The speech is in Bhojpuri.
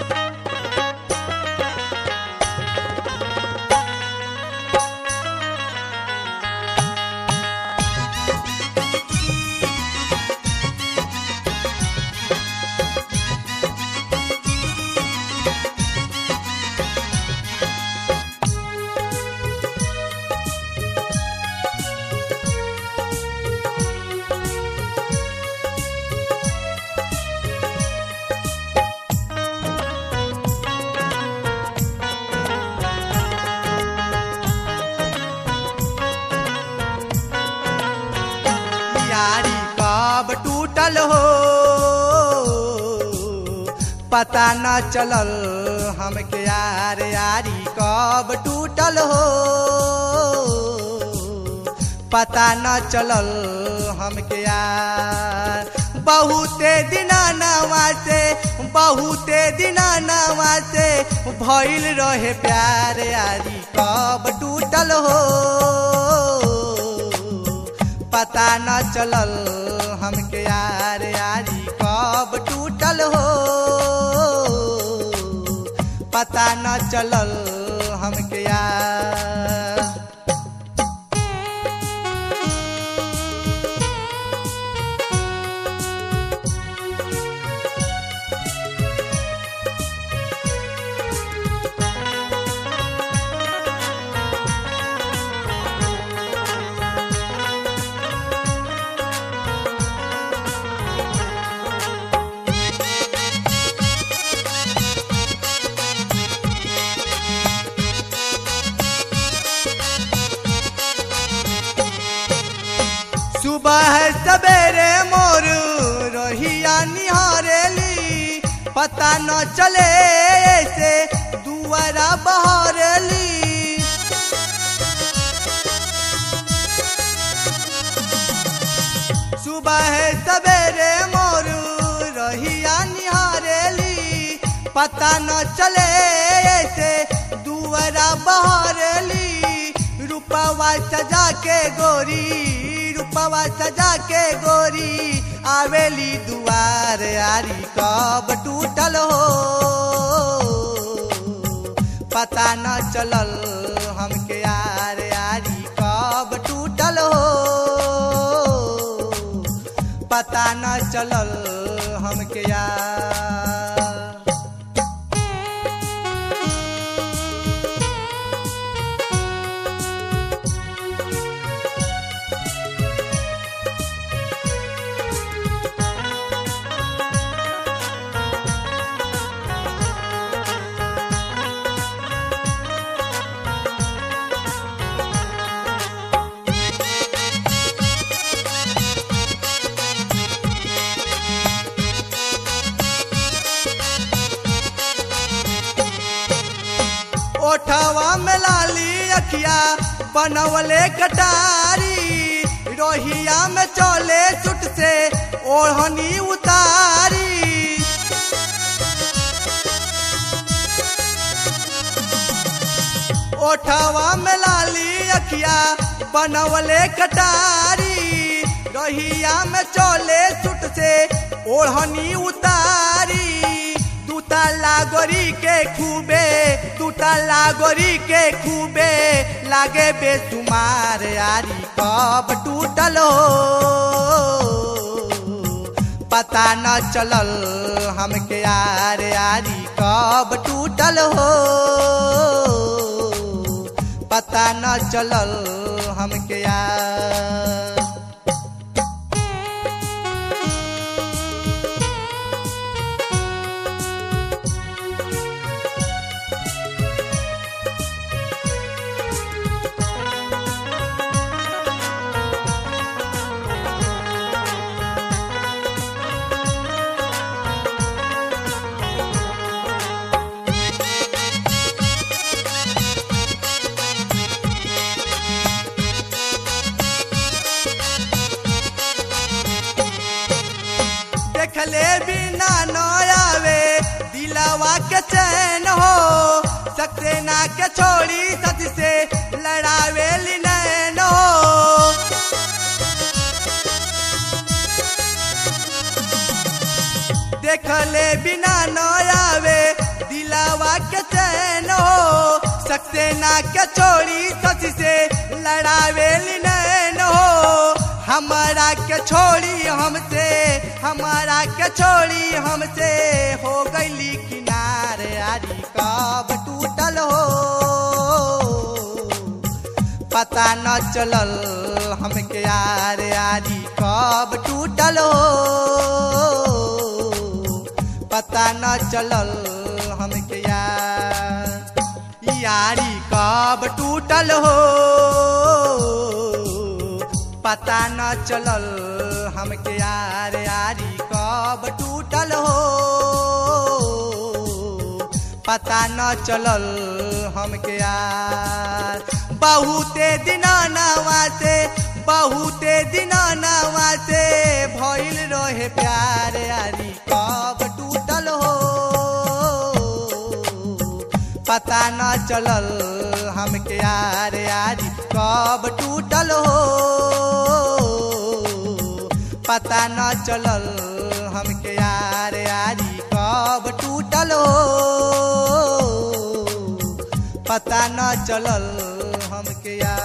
यारी कब टूटल हो पता न चलल हमके यार यारी कब टूटल हो पता न चलल हमके यार बहुते दिना नवा से बहुते दिना नवा से भइल रहे प्यार यारी कब टूटल हो पता न चलल हमके यार यारी कब टूटल हो पता न चलल हमके यार सुबह सवेरे मोर रहिया निहारेली पता न चले से दुआरा बहरेली सुबह सवेरे मोर रहिया निहारेली पता न चले से दुआरा बहरेली रूपवा सजा के गोरी रूपवा सजा के गोरी आवेली दुआर यारी कब टूटल हो पता न चलल हमके यार यारी कब टूटल हो पता न चलल हमके यार ओठवा में लाली अखिया बनवले कटारी रोहिया में चले सुट से ओढ़नी उतारी ओठवा में लाली अखिया बनवले कटारी रोहिया में चले सुट से ओढ़नी उतारी दूता लागोरी के खूबे दूता लागोरी के खूबे लागे बेसुमार यारी कब टूटल हो पता न चलल हमके यार यारी कब टूटल हो पता न चलल हमके यार देखले बिना न आवे दिलावा के चैन हो सक्सेना के छोड़ी सच से लड़ावे नैन हो देखले बिना न आवे ना के छोड़ी सच से लड़ावेली नैन हो हमारा के छोड़ी हमसे हमारा के छोड़ी हमसे हो गईली किनारे आरी कब टूटल हो पता न चलल हमके यार यारी कब टूटल हो पता न चलल हमके यार यारी कब टूटल हो पता न चलल हमके यार यारी कब टूटल हो पता न चलल हमके यार बहुते दिना नवा से बहुते दिना नवा से भइल रहे प्यार यारी कब टूटल हो पता न चलल हमके यार यारी कब टूटल हो पता न चलल हमके यार यारी कब टूटल हो पता न चलल हमके यार